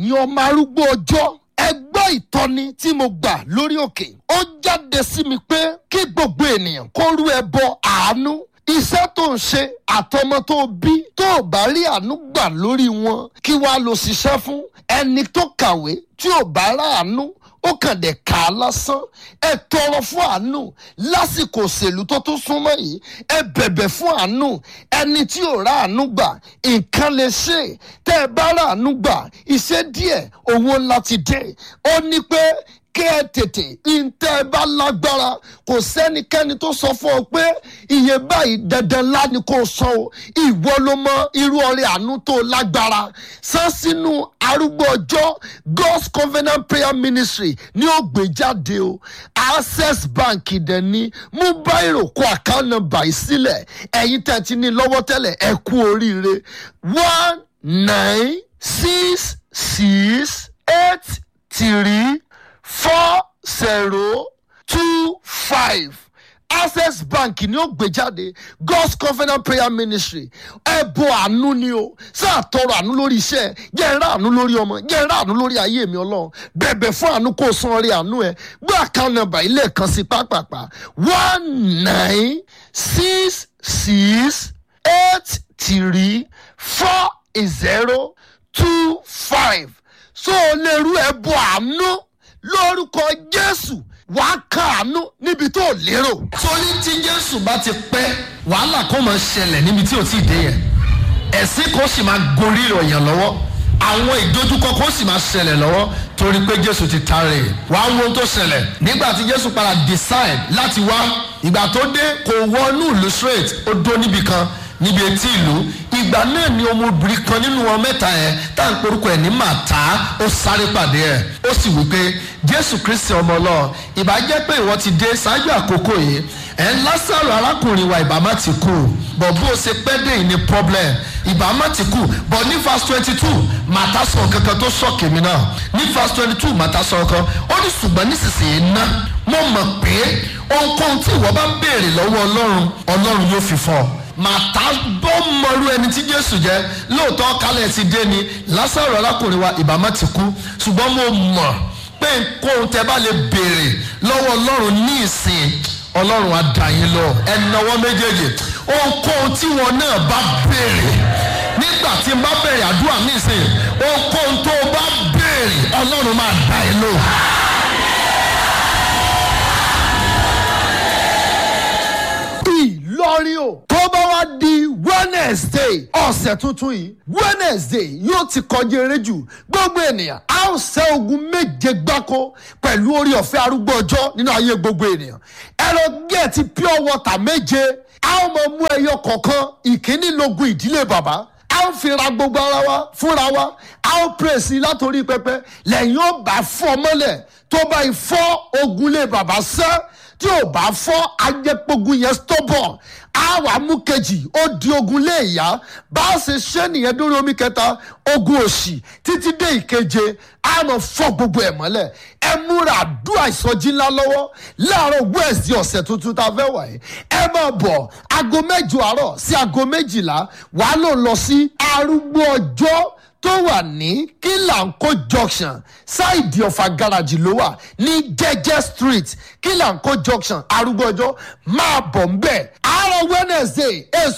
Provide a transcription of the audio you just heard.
ẹ̀yin ọmọ arúgbó ọjọ́ ẹ gbọ́ ìtọ́ni tí mo gbà lórí òkè ó jáde sí mi pé kí gbogbo ènìyàn kó rú ẹbọ àánú iṣẹ́ tó ń ṣe àtọmọ tó bí tó ò bá rí àánú gbà lórí wọn kí wàá lọ ṣiṣẹ́ fún ẹni tó kàwé tí ò bá ráàánú ó kàn dé kà á lásán ẹ tọrọ fún àánú lásìkò òṣèlú tó tún súnmọ́ yìí ẹ bẹ̀bẹ̀ fún àánú ẹni tí ò ráàánú gbà nǹkan lè ṣe tẹ́ ẹ bá ráàánú gbà iṣẹ́ díẹ̀ owó ńlá ti dé ó ní pé kí ẹ tètè ntẹ́ ẹ bá lágbára kò sẹ́nikẹ́ni tó sọ fún ọ pé iye báyìí dandan ńlá ni kò sọ o ìwọ ló mọ irú ọrẹ àánú tó lágbára san sínú arúgbó ọjọ́ God's Covenant Prayer Ministry ní ó gbé jáde o Access Bank dẹ̀ ní mú báyìí kó account number yìí sílẹ̀ ẹ̀yin tẹ̀ ti ní lọ́wọ́ tẹ́lẹ̀ ẹ kú oríire one nine six six eight three four zero two five access bank ni ó gbé jáde god's covenant prayer ministry ẹbọ àánú ni o sáà tọrọ àánú lórí iṣẹ́ jẹ́ ẹrá àánú lórí ọmọ jẹ́ ẹrá àánú lórí ayé mi Ọlọ́run bẹ̀bẹ̀ fún àánú kó o san orí àánú ẹ gbé account number ilé kan sí pápápá one nine six six eight three four zero two five so o lè rú ẹbọ àánú lórúkọ jésù wàá kàánú níbi tó lérò. torí tí jésù bá ti pẹ́ wàhálà kò máa ṣẹlẹ̀ níbi tí ò tí ì dé yẹn ẹ̀sìn kò sì máa gorí ìròyìn lọ́wọ́ àwọn ìdojúkọ kò sì máa ṣẹlẹ̀ lọ́wọ́ torí pé jésù ti tààrẹ wàá wo ohun tó ṣẹlẹ̀ nígbà tí jésù padà decide láti wá ìgbà tó dé kò wọnú ìlú straight ó dó níbi kan níbi etí ìlú ìgbà náà ni ọmọbìnrin kan nínú wọn mẹ́ta yẹn tá à ń porúkọ ẹ̀ ní màtá ó sáré pàdé ẹ̀ ó sì wí pé jésù kristi ọmọ ọlọ́run ìbá jẹ́ pé ìwọ ti dé ṣáájú àkókò yìí ẹ̀ ń lásàrò arákùnrin wa ìbá má ti kú bọ̀ bó o ṣe pẹ́ dé yìí ni problem ìbá má ti kú bọ̀ ní verse twenty two màtá sọ kankan tó sọ̀kè mi náà ní verse twenty two màtá sọ kan ó ní ṣùgbọ́n nísinsìnyí ná mo mọ̀ pé ohunkóhun tí ìwọ bá ń béèrè lọ́wọ́ ọlọ́run ọlọ́run yóò fi fún ọ màtá bọ́ mọ̀rú ẹni tí jésù jẹ́ lóòótọ́ kálẹ̀ ti dé ni lásàrò arákùnrin wa ìbámá ti kú ṣùgbọ́n mo mọ̀ pé kóhun tẹ bá lè béèrè lọ́wọ́ ọlọ́run ní ìsìn ọlọ́run á dá yín lọ ẹnáwó méjèèjì ohunkóhun tí wọn náà bá béèrè nígbà tí n bá béèrè àdúrà ní ìsìn ohunkóhun tó o bá béèrè ọlọ́run máa dá yín lọ. ìlọrin o tó bá wá di wednesday ọ̀sẹ̀ tuntun yìí wednesday yóò ti kọjá eré jù gbogbo ènìyàn a ó ṣẹ́ ogun méje gbáko pẹ̀lú orí ọ̀fẹ́ arúgbó ọjọ́ nínú ayé gbogbo ènìyàn ẹ lọ gẹ̀ẹ́tì pure water méje a ó mọ mú ẹyọ kọ̀ọ̀kan ìkíní logun ìdílé bàbá a ó fi ra gbogbo ara wa fúnra wa a ó pèsè látòrí pẹpẹ lẹ́yìn ó bá fọ́ mọ́lẹ̀ tó bá fọ́ ogun lé bàbá sẹ́ tí ò bá fọ́ ajẹ́pogun yẹn stubborn á wà mú kejì ó di ogun lé ìyá bá a ṣe ṣe nìyẹn dórí omi kẹta ogun òṣì títí dé ìkeje á mọ fọ́ gbogbo ẹ̀ mọ́lẹ̀ ẹ múra àdúrà ìsọjí ńlá lọ́wọ́ láàárọ̀ wẹ́ẹ̀sì ọ̀sẹ̀ tuntun tá a fẹ́ wà yìí ẹ máa bọ̀ aago mẹ́jọ àárọ̀ sí aago méjìlá wàá lò lọ sí arúgbó ọjọ́ tó wà ní kílànkó junction ṣáìdì ọ̀fà gáràjì ló wà ní jẹ́jẹ́ street kílànkó junction arúgbó ọjọ́ máa bọ̀ ń bẹ̀ àárọ̀ wednesday èso